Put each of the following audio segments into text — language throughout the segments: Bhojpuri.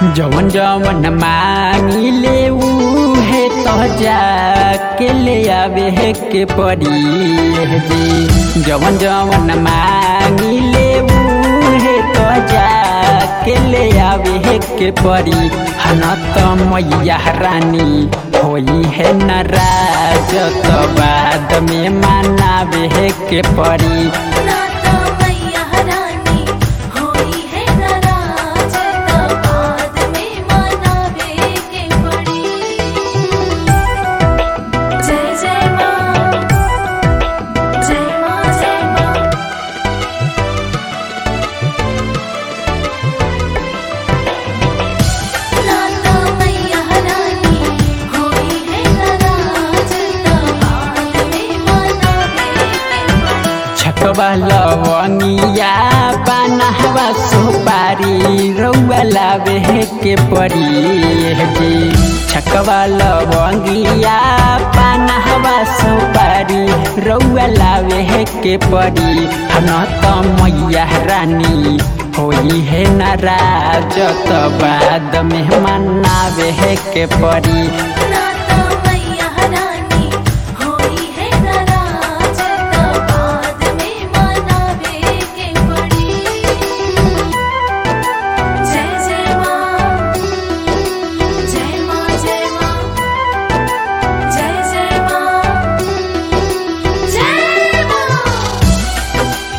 जवन जवन मांगिले उहे तो जाके ले आवे के पड़ी जी जवन जवन मांगिले उहे तो जाके ले आवे के पड़ी हन त मैया रानी होई है नाराज तो बाद में मनावे के पड़ी नाता मैया रानी होई है नाराज तो बाद में मनावे के पड़ी जय जय माँ जय माँ जय माँ नाता मैया रानी होई है नाराज तो बाद में मनावे के पड़ी छकवा लवंगिया बनहवा सुपारी रौआ लावे के पड़ी जी छकवा लवंगिया बनहवा सुपारी रौआ लावे के पड़ी हन त मैया रानी होई है नाराज त बाद में मनावे के पड़ी नाता मैया रानी होई है नाराज तो बाद में मनावे के पड़ी जय जय माँ जय माँ जय माँ जय जय माँ जय माँ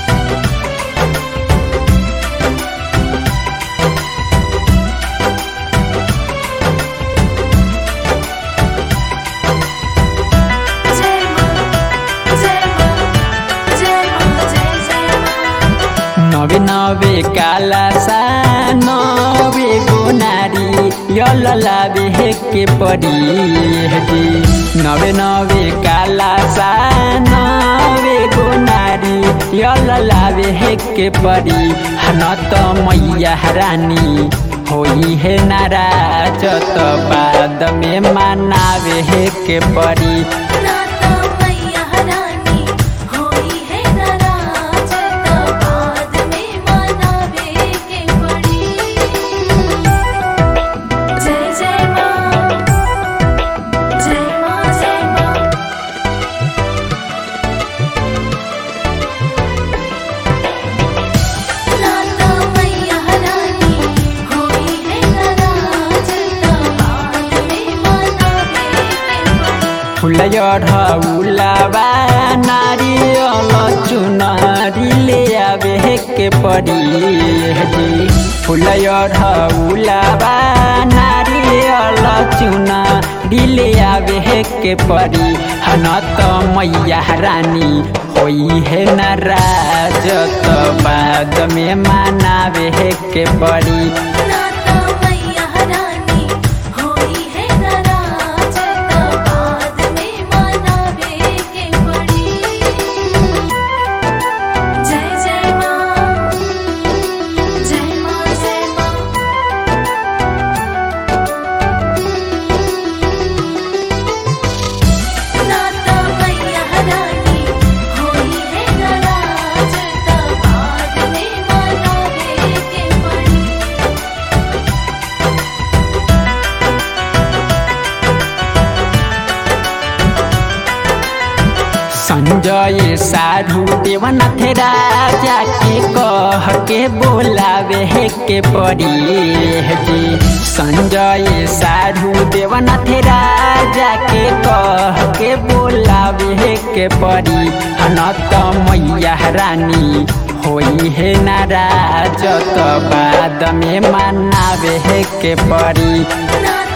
जय माँ जय माँ जय माँ जय जय माँ नवे नवे काला सा नवे गोनारी यल लावे के पड़ी जी नवे नवे काला सा नवे गोनारी यल लावे के पड़ी हन त मैया रानी होई है नाराज त बाद में मनावे के पड़ी नाता मैया रानी होई है नाराज तो बाद में मनावे के पड़ी जय जय माँ जय माँ जय माँ नाता मैया रानी होई है नाराज तो बाद में मनावे के पड़ी फुलयढ़ौलाबा नारियल चुनरी ले आवे के पड़ी जी फुलयढ़ौलाबा नारियल चुनरी ले आवे के पड़ी हन त मैया रानी होई है नाराज त बाद में मनावे के पड़ी नाता मैया रानी होई है नाराज तो बाद में मनावे के पड़ी जय जय माँ जय माँ जय माँ नाता मैया रानी होई है नाराज तो बाद में मनावे के पड़ी संजय साधु देवनाथ राजा के कह के बोलावे के पड़ी जी संजय साधु देवनाथ राजा के कह के बोलावे के पड़ी हन त मैया रानी होई है नाराज त बाद में मनावे के पड़ी नाता